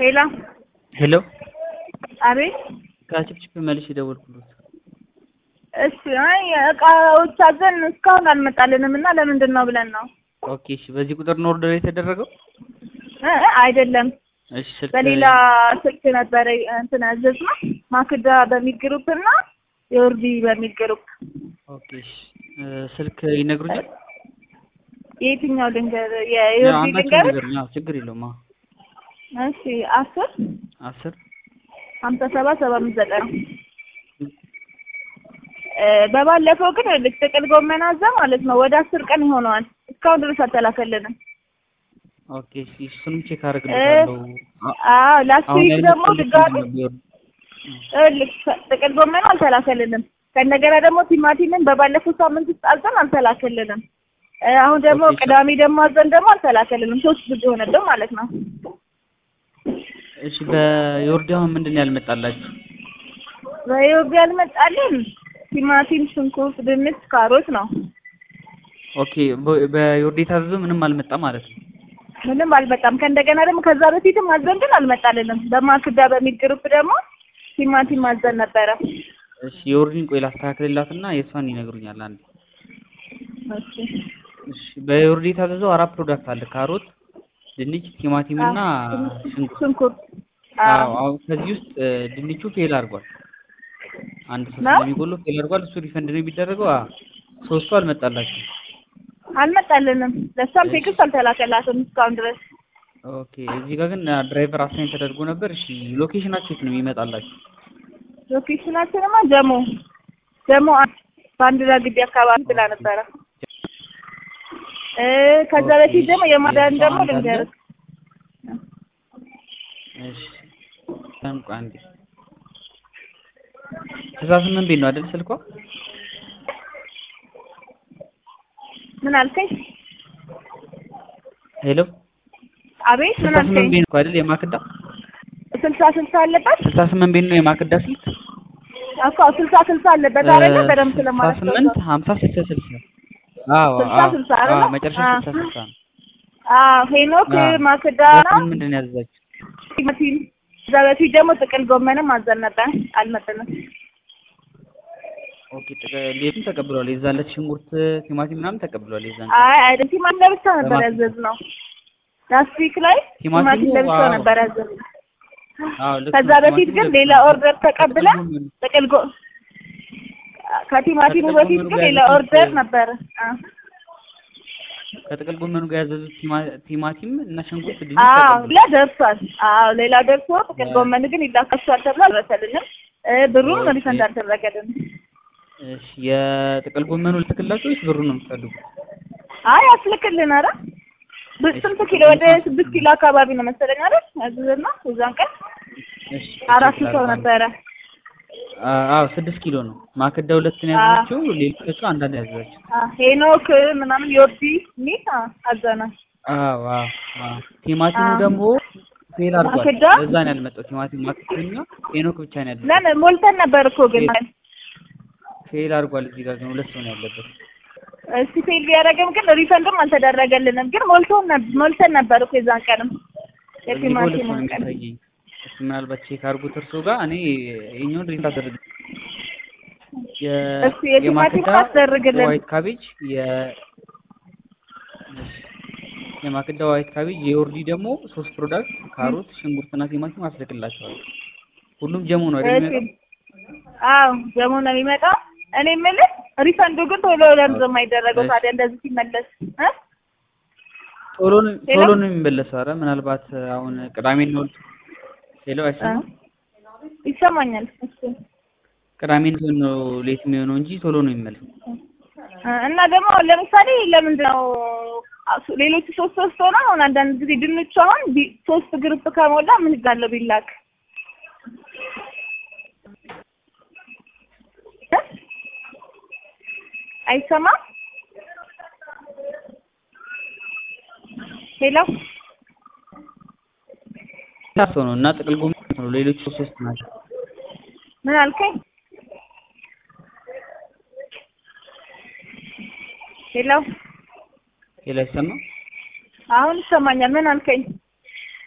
ሄሎ ሄሎ አቤት ከችፕችፕ መልሽ የደወልኩለት እሺ አይ እቃዎች አዘን እስካሁን አልመጣልንም እና ለምንድን ነው ብለን ነው ኦኬ እሺ በዚህ ቁጥር ነው ኦርደር የተደረገው እ እ አይደለም እሺ ስልክ በሌላ ስልክ ነበረ እንትን ያዘዝነው ማክዳ በሚል ግሩፕ እና የወርዲ በሚል ግሩፕ ኦኬ እሺ እ ስልክ ይነግሩኛል የየትኛው ልንገር ያው የወርዲ አንዳቸው ልንገር ነገር ያው ችግር የለውም አዎ እሺ አስር አስር ሀምሳ ሰባት ሰባ አምስት ዘጠና እ በባለፈው ግን ልክ ጥቅል ጎመን አዛ ማለት ነው ወደ አስር ቀን ይሆነዋል እስካሁን ድረስ አልተላከልንም ኦኬ እሺ እሱንም ቼክ አደርግልሻለሁ አ- አዎ ላስት አሁን ዊክ ደግሞ ያልመጣልኝ ድጋሚ ነበር ልክ ጥቅል ጎመኑ አልተላከልንም ከእንደገና ደግሞ ቲማቲምን በባለፈው ሳምንት ውስጥ አዘን አልተላከልንም እ አሁን ደግሞ ኦኬ፣ ቅዳሜ ደግሞ አዘን ደግሞ አልተላከልንም ሶስት ጊዜ ሆነብን ማለት ነው እሺ በዮርዲ አሁን ምንድን ነው ያልመጣላችሁ በኢትዮጵያ ያልመጣልን ቲማቲም ሽንኩርት ድንች ካሮት ነው ኦኬ በ- በዮርዲ የታዘዘው ምንም አልመጣም ማለት ነው ምንም አልመጣም ከእንደገና ደግሞ ከዛ በፊትም አዘን ግን አልመጣልንም በማክዳ በሚል ግሩፕ ደግሞ ቲማቲም አዘን ነበረ እሺ የዮርዲን ቆይ ላስተካክልላትና የእሷን ይነግሩኛል አንዴ እሺ እሺ በዮርዲ የታዘዘው አራት ፕሮዳክት አለ ካሮት ድንች ቲማቲም እና ሽንኩርት ሽንኩርት አዎ አዎ አሁን ከዚህ ውስጥ እ፣ ድንቹ ፌል አድርጓል አንድ ሶስት ነው? የሚጎለው ፌል አድርጓል እሱ ሪፈንድ ነው የሚደረገው አዎ ሶስቱ አልመጣላችሁም አልመጣልንም ለእሷም ቴክስት አልተላከላትም እስካሁን ድረስ ኦኬ እዚህ ጋር ግን ድራይቨር አሳይን ተደርጎ ነበር እሺ ሎኬሽናችሁ የት ነው የሚመጣላችሁ ሎኬሽናችንማ ጀሞ ጀሞ አንድ ባንዲራ ግቢ አካባቢ ብላ ነበረ እ ከዛ ኦኬ፣ በፊት ደግሞ የማዳን ደግሞ አንድ አለ። ልንገርህ እሺ ታንቁ አንዴ ስልሳ ስምንት ቤት ነው አይደል ስልኳ ምን አልከኝ ሄሎ አቤት ምን ስልሳ ስምንት አልከኝ ቤት ነው አይደል የማክዳ ስልሳ ስልሳ አለበት ስልሳ ስምንት ቤት ነው የማክዳ ስልክ እኮ ስልሳ ስልሳ አለበት አይደለ በደምብ ስልሳ ስለማለት ስምንት ሀምሳ ስልሳ ስልሳ አዎ ስልሳ አዎ ስልሳ አይደለ? አዎ መጨረሻ አዎ። ስልሳ ስልሳ ነው አዎ ሄኖክ አዎ። ማክዳ በስም ምንድን ነው ያዘዛችሁ ቲማቲም ከዛ በፊት ደግሞ ጥቅል ጎመንም አዘን ነበር አልመጣንም ኦኬ ጥቅ- ሌቱን ተቀብሏል የዛን ዕለት ሽንኩርት ቲማቲም ምናምን ተቀብሏል የዛን አይ አይደል ቲማቲም ለብቻ ነበር ለማለት ያዘዝነው ላስት ዊክ ላይ ቲማቲሙ ቲማቲም ለብቻ ዋው። ነበር ያዘዝነው አዎ ልክ ከዛ ነው። በፊት ቲማቲሙ ግን ልክ ሌላ ነው። ኦርደር ተቀብለን ጥቅል ጎመኑ- ጥቅል ጎ ከቲማቲሙ ከጥቅል በፊት ጎመኑ ግን ጋር ሌላ ያዘዙት- ኦርደር ነበረ አ ከጥቅል ጎመኑ ጋር ያዘዙት ቲማ- ቲማቲም እና ሽንኩርት ድንች አዎ ተቀብሏል ሌላ ደርሷል። አዎ ሌላ ደርሶ ጥቅል ያ- ጎመን ግን ይላካቸዋል ተብሎ አልደረሰልንም። እ ብሩን ኦኬ። ሪፈንድ አልተደረገልንም። እሺ የጥቅል ጎመኑ ልትክላችሁ ወይስ ብሩን ነው የምትፈልጉት አይ አስልክልን። ኧረ ብ- ስንት ኪሎ ወደ ስድስት ኪሎ አካባቢ ነው መሰለኝ አይደል ያዘዝነው የዛን ቀን እሺ አራት ቼክ ሰው ላድርግ። ነበረ። አ- አዎ ስድስት ኪሎ ነው ማክዳ ሁለት ነው ያዘዘችው ሌሎቹ አንዳንድ ያዘዘችው አ ሄኖክ ምናምን ዮርዲ ሚል አዘና አዎ አዎ አዎ ቲማቲሙ አዎ። ደግሞ ፌል አድርጓል ማክዳ? ለዛ ነው ያልመጣው ቲማቲም ማክዳና ሄኖክ ብቻ ነው ያለው ለምን ሞልተን ነበር እኮ ግን ፌል አድርጓል እዚህ ጋር ግን ሁለት ሰው ነው ያለበት እስቲ ፌል ቢያደርግም ግን ሪፈንድም አልተደረገልንም። ግን ሞልቶን ነበር ሞልተን ነበር እኮ የዛን ቀንም እዚህ ጋር ሁለት ሰው የቲማቲሙን ነው ቀን የሚያሳየኝ እስኪ ምናልባት ቼክ አድርጉት እርሶ ጋር እኔ ይኸኛውን ሪንት አደርግ እስኪ የቲማቲም አስደርግልን። ዋይት ካቤጅ የ የማክዳ ዋይት ካቤጅ የዮርዲ ደግሞ ሶስት ፕሮዳክት ካሮት ሽንኩርትና ቲማቲም አስልክላቸዋል ሁሉም ጀሞ ነው አይደል እሺ የሚመጣው አዎ ደግሞ ነው የሚመጣው። እኔ የምልህ ሪፈንዱ ግን ቶሎ ለምንድን ነው የማይደረገው እሺ። ታዲያ እንደዚህ ሲመለስ እ ቶሎ ነው ሄሎ? ቶሎ ነው የሚመለሰው ኧረ ምናልባት አሁን ቅዳሜ ነው ሄሎ አይሰማም ይሰማኛል። እሺ ቅዳሜ ነው ሌት የሚሆነው እንጂ ቶሎ ነው የሚመለሰው እ እና ደግሞ ለምሳሌ ለምንድን ነው አሱ- ሌሎቹ ሶስት ሶስት ሆነ አሁን አንዳንድ ጊዜ ድንቹ አሁን ቢ- ሶስት ግሩፕ ከሞላ ምን ይጋለው ቢላክ እ? አይሰማም ሄሎ ሰው ነው እና ጥቅል ጎመን ነው ሌሎች ሶስት ሶስት ናቸው ምን አልከኝ? ሄሎ ሄሎ አይሰማም አሁን ይሰማኛል። ምን አልከኝ?